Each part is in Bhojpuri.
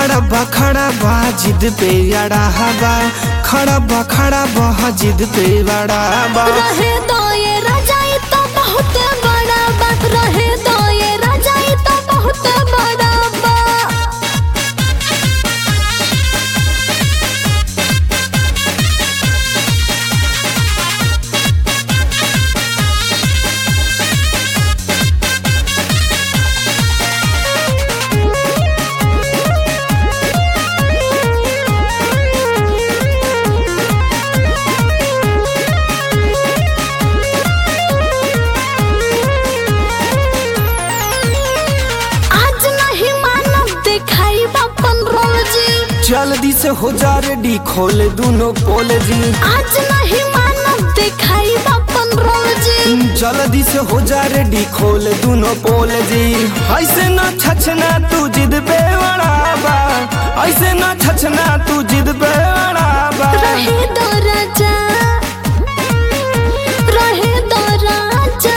खड़ा बा खड़ा बा जिद पे अड़ा बा खड़ा बा खड़ा बा जिद पे अड़ा बा रहे दो ये रजाई तो बहुत बड़ा बात रहे दो ये रजाई तो बहुत बड़ा बात आज नहीं मानव दिखाई बापन रोजी जल्दी से हो जा रेडी खोल दूनो पोल जी आज नहीं मानव दिखाई बापन रोजी जल्दी से हो जा रेडी खोल दूनो पोल जी ऐसे ना छछना तू जिद पे अड़ा बा ऐसे ना छछना तू जिद पे अड़ा बा रहे दो राजा रहे दो राजा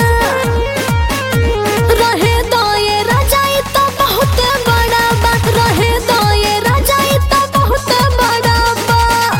रहे दो ये रजाई तो बहुत बड़ा बात रहे दो ये रजाई तो बहुत बड़ा बात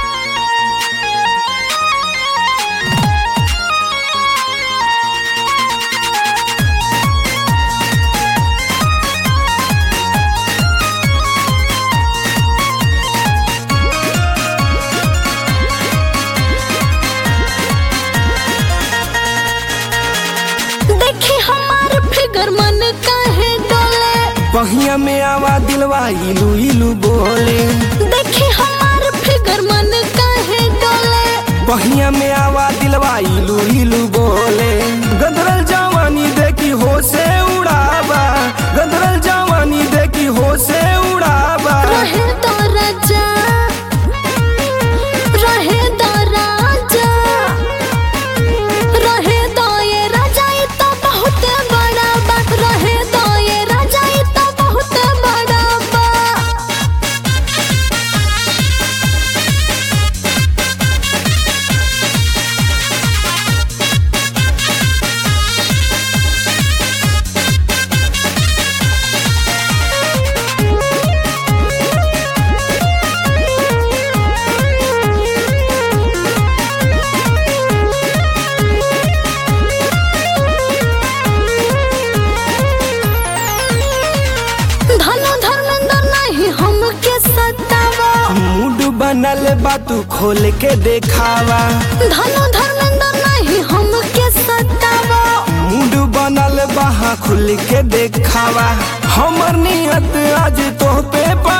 देखी हमार फिगर मन काहे डोले पहिया में आवा दिलवा इलू इलू बोले देखी हमार फिगर मन काहे डोले पहिया में आवा दिलवा इलू इलू बोले गदरल जवानी देखी हो से उड़ाबा गदरल जवानी देखी हो से उड़ाबा रहे दो राजा रहे दो राजा रहे दो ये रजाई तो बहुत बड़ा बात रहे दो ये रजाई तो बहुत बड़ा बात धनो धर्मेंद्र नहीं हमके सतावा मूड बनल बा तू खोल के देखावा धनो धर्मेंद्र नहीं हमके सतावा मूड बनल बा हाँ खुल के देखावा हमर नियत आज तो पे